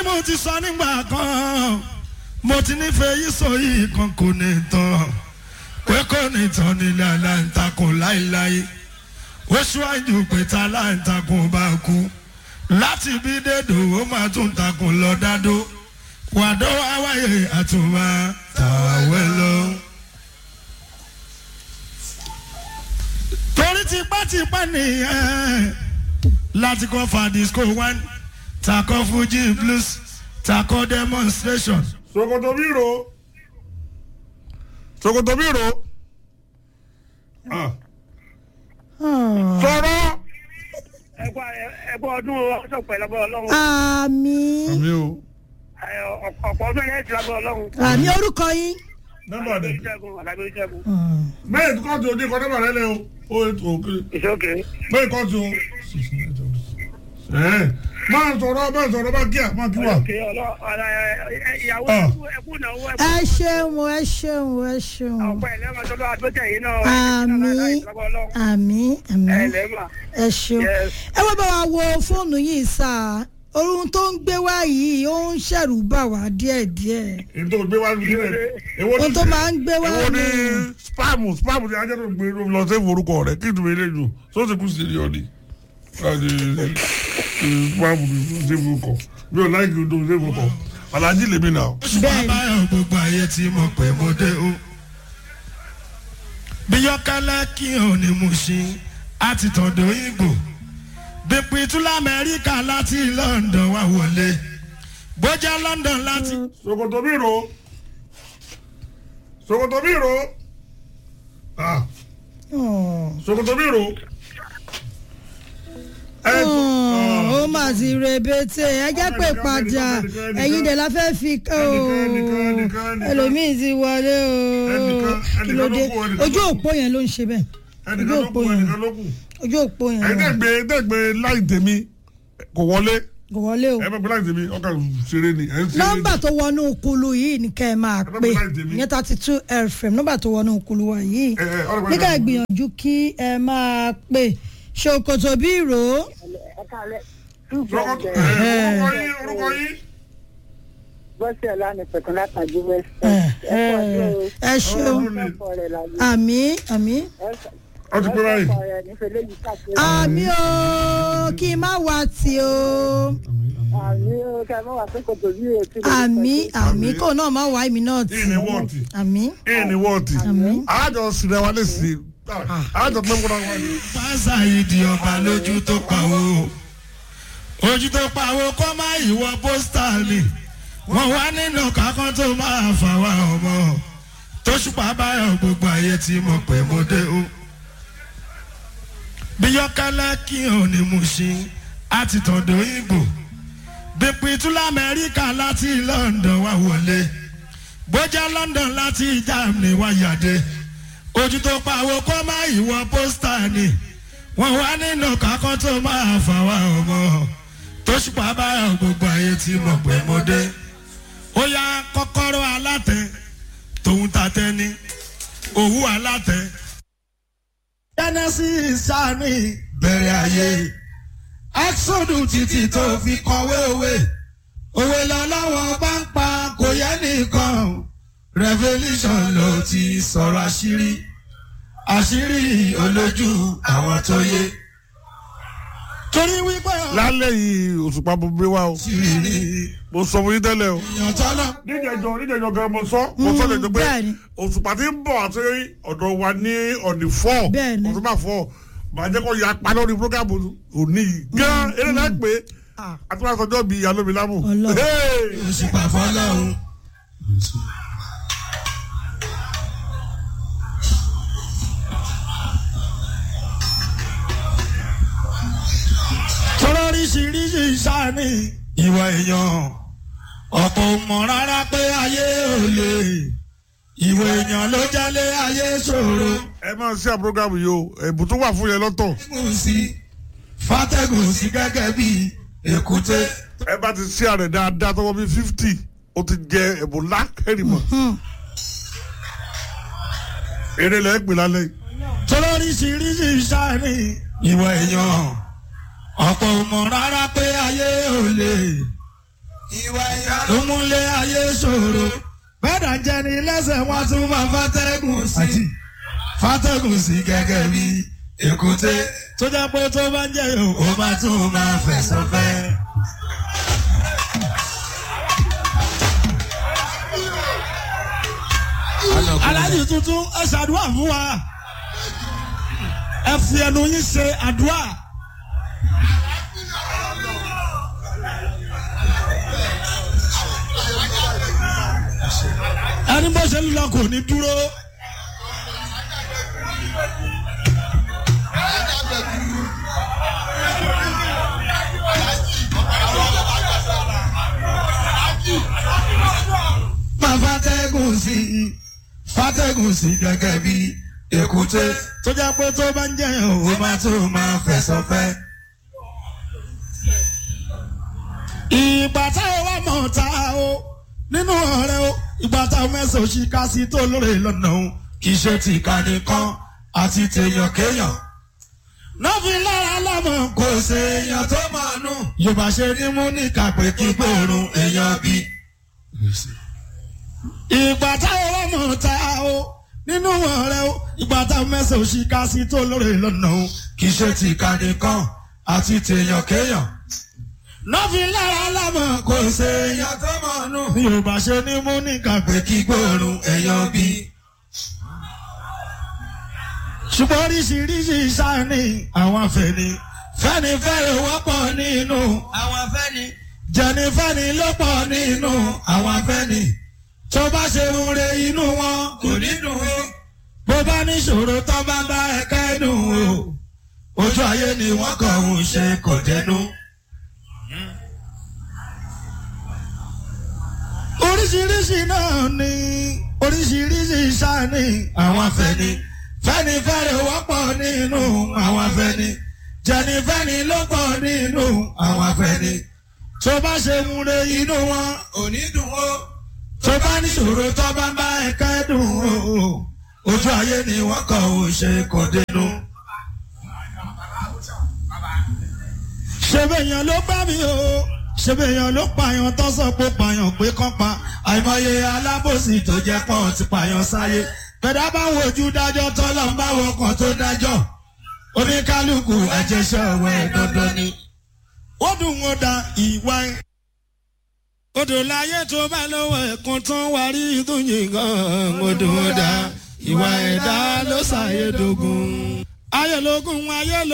mo ti sọ nígbà kan mo ti nífẹ̀ẹ́ yìí sọ yìí kan kò ní tán pé kò ní tán nílẹ̀ aláǹtakùn láéláé ó ṣíwájú pé tá aláǹtakùn bá kú láti bí dédò ó máa tún takùn lọ dádó wàdó wáwáyé àtúmọ̀ tàwẹ́ lọ. torí tipátipá nìyẹn láti kọ́ fa disco one takọ́ fuji blues takọ́ demonstration. sokoto biro sokoto biro sọ̀rọ̀ ẹgbẹ́ ọdún ọjọ́ pẹ̀lú ọgbọ́n ọlọ́run àmì àmì o Ẹ, ọ̀pọ̀ ọdún yẹn ti lágbọ́ ọlọ́run. àmì orúkọ yín. nọ́mbà Àlàbí rẹ̀ Ṣẹ́gun Àlàbí Ṣẹ́gun. mẹ́rin kọ́ ti o ní kọ́ nọ́mbà rẹ̀ lẹ́ o o ètò òkè ìṣókè. mẹ́rin kọ́ ti o ẹ̀ máa sọ̀rọ̀ máa sọ̀rọ̀ máa kí à máa kí wà. Òkè ọlọ́ ọ̀la ìyàwó Ah. ẹkú ẹkú náwó ẹkú. ẹ ṣeun ẹ ṣeun ẹ ṣeun ọ̀pọ̀ ẹ̀ lẹ́mọ̀ tó lọ́wọ́ àgbẹ̀tẹ̀ yìí náà. àmì àmì àmì ẹ lẹ́mọ̀. ẹ ṣeun Yes. ẹ wá bá wa wo fóònù yìí sá ohun tó ń gbé wá yìí ó ń ṣẹ̀rù bà wá díẹ̀díẹ̀ èyí tó gbé wá ní sílẹ̀ èwo ohun tó máa ń gbé wá èwo ní ní spam spam ní ajá tó gbé lọ sí orúkọ rẹ̀ kí ìtumọ̀ ilé jù sọ́ọ̀sì kù sí ní ọ̀nì spam ní sí orúkọ mi ò láì kí n tó sí orúkọ alájí lèmi náà. oṣù bábáyọ̀ gbogbo ayé tí mo pè mo dé o. bí yọkẹ́lẹ́ kí n ní mo ṣe àti tọ̀dọ̀ ìgbò bípin tún lamẹ́ríkà láti london wá wọlé bójá london láti. sokoto biro sokoto biro ah sokoto biro. ẹ ó mà ti rebete ẹ jẹ́ pé padà ẹ̀yin dẹ̀ la fẹ́ fi ẹlòmíì ti wọlé o kí ló dé ojú òpó yẹn ló ń ṣe bẹ́ẹ̀ ẹnìkan ló kù ẹnìkan ló kù. ojú òpó yẹn ẹ̀yin dẹ́gbẹ́ dẹ́gbẹ́ láì tèmi kò wọlé kò wọlé o ẹ bá gbé láì tèmi ọkà ṣeré ni ẹ̀ ń ṣeré ni. nọ́mbà tó wọnú kulu yìí ní kẹ́ ẹ máa Ẹ bá pè mi láì tèmi. ní thirty two fm nọ́mbà tó wọnú kulu wa yìí Ẹ, ẹ, ọ̀rọ̀ ní ká pẹ̀lú- ẹ gbìyànjú kí ẹ máa pè ṣòkòtò bí ìró Sokoto ẹ, orúkọ yín orúkọ yín. bọ́sẹ̀ lánàá pẹ̀tàn látàjú west ẹ ẹ ṣeun àmì àmì ọ ti pé báyìí. àmì o kí n má wá tì o àmì ó ká mọ́ wà pé kò tó bí ètí àmì àmì kò náà má wá èmi náà tì Kí ni wọ́ọ̀tì? àmì Kí ni wọ́ọ̀tì? Àmín. Àjọ sinẹ wa lè sí. Àjọ pé kúrò wá ní. pásá ìdí ọba lójú tó pawó ojú tó pawó kọ́ má ìwọ pósítà ni wọ́n wá nínú kákan tó máa fà wá ọmọ tóṣùpá báyọ̀ gbogbo ayé tí mo pè mo dé o bí yọkẹ́lẹ́ kí n ní mo ṣe àti tọ̀dọ̀ ìgbò bípin tún lamẹ́ríkà láti london wá wọlé bójá london láti germany wá yàdé ojú tó pawó kọ́ má ìwọ pósítà ni wọ́n wá nínú kákan tó máa fà wá ọmọ tóṣùpá báyọ̀ gbogbo ayé tí mo pè mo dé ó yá kọ́kọ́rọ́ alátẹ tòun tatẹ ni òwú alátẹ. genesis sani bẹ̀rẹ̀ ayé exodus títí tó fi kọ̀wé òwe òwe lọ́lọ́wọ́ bá ń pa kò yẹ nìkan revolution ló ti sọ̀rọ̀ àṣírí àṣírí olójú àwọn tó yé torí wípé Lálẹ́ yìí òṣùpá mo gbé wá o. àṣírí Mo sọ fún yín tẹ́lẹ̀ o. èèyàn tọ́lọ́ Níjẹ̀jọ níjẹ̀jọ gan mo sọ. Mo sọ lè jọ pé bẹ́ẹ̀ni. òṣùpá ti ń bọ̀ àti ọ̀dọ̀ wa ní ọ̀dì fọ́. Bẹ́ẹ̀ni. Òṣùpá fọ́. Màá jẹ́ kó ya pa lórí prógámù òní yìí. Gán eré náà pé Ah. àti wàá sọjọ́ bíi ìyá lómi lámù. Ọlọ́run. Hey! òṣùpá fọlọ́run. tọ́lọ́ríṣiríṣi sáni ìwà èèyàn ọ̀pọ̀ ò mọ̀ rárá pé ayé ò lè ìwà èèyàn ló jẹ́lé ayé ṣòro. Ẹ máa ṣe àprógámù yìí o. Ẹ̀bùn tó wà fún yẹn lọ́tọ̀. fàtẹ́gùn sí fàtẹ́gùn sí gẹ́gẹ́ bí èkúté. Ẹ bá ti ṣe àrẹ̀ dáadáa tọwọ́ bíi fifty. O ti jẹ ẹ̀bùn ńlá kẹ́rìmọ̀. Eré lẹ́ pè lálẹ́ yìí. tọ́lọ́ríṣiríṣi sáni ìwà èèyàn ọ̀pọ̀ ò mọ̀ rárá pé ayé ò lè ló múlé ayé ṣòro bẹ́ẹ̀dà jẹ́ ní lẹ́sẹ̀ wọ́n tún máa fàtẹ́gùn sí fàtẹ́gùn sí gẹ́gẹ́ bí èkúté tó jẹ́ pé tó bá ń jẹ́ yòó ó bá tún máa fẹ̀sọ̀ fẹ́. aláàjì tuntun ẹ ṣàdúrà fún wa ẹ fi ẹnu yín ṣe àdúrà. ẹni bó ṣe ń lọ kò ní dúró. máa fàtẹ́gùn sí i fàtẹ́gùn sí i gẹ́gẹ́ bí èkúté tó jẹ́ pé tó bá ń jẹ́ òun máa tó máa fẹ̀sọ̀ fẹ́. ìgbà táwọn wà mọ̀ ta o nínú ọ̀rẹ́ o ìgbà táwọn mẹ́sàn-án ṣì ká sí tó lóore lọ́nà o kì í ṣe ti ìkànnì kan àti tèèyàn kéèyàn. nọ́ọ̀fì lára lọ́mọ kò ṣe èèyàn tó mọ̀ nù. yorùbá ṣe ní mú ní kàpé kí gbòòrùn èèyàn bí. ìgbà táwọn wà mọ̀ ta o nínú ọ̀rẹ́ o ìgbà táwọn mẹ́sàn-án ṣì ká sí tó lóore lọ́nà o kì í ṣe ti ìkànnì kan àti tèèyàn kéèyàn nọ́ọ̀fì lára lámọ̀ kò ṣe èèyàn tó mọ̀ nù. bí o bá ṣe ní mú ní kàgbé kí gbòòrùn èèyàn bí. ṣùgbọ́n oríṣiríṣi sáni àwọn afẹ́ni fẹ́ni fẹ́rẹ̀ wọ́pọ̀ nínú àwọn afẹ́ni jẹni fẹ́ni ló pọ̀ nínú àwọn afẹ́ni tó bá ṣe ń re inú wọn kò ní dùn ó bó bá níṣòro tó bá bá ẹ̀kẹ́ dùn ó ojú ayé ni wọ́n kàn ń ṣe kò dẹnu. oríṣiríṣi náà ni oríṣiríṣi sáni àwọn afẹ́ni fẹ́ni fẹ́rẹ̀ wọ́pọ̀ nínú àwọn afẹ́ni jẹni fẹ́ni ló pọ̀ nínú àwọn afẹ́ni tó bá ṣe ń re inú wọn ò ní dùn ó tó bá níṣòro tó bá bá ẹ̀ka dùn ó ojú ayé ni wọ́n kàn ó ṣe kò dénú. ṣé bẹ́ẹ̀ yẹn ló bá mi o ṣebèèyàn ló pààyàn tó sọ pé pààyàn pé kán pa àìmọye alábòsí tó jẹ pọ́n ti pààyàn sáyé gbẹdá bá wojú dájọ́ tọ́lọ́ ń bá wọkàn tó dájọ́ oníkálukú àjẹsẹ́ ọ̀wẹ́ dandan ni. ó dùn ó da ìwà ẹ̀. odò láyé tó bá lọ́wọ́ ẹ̀kan tán wá rí ìdúnyìn gan odò ó da ìwà ẹ̀dá ló ṣàyẹ̀dógún. ayọ̀lógún ayọ̀lógún.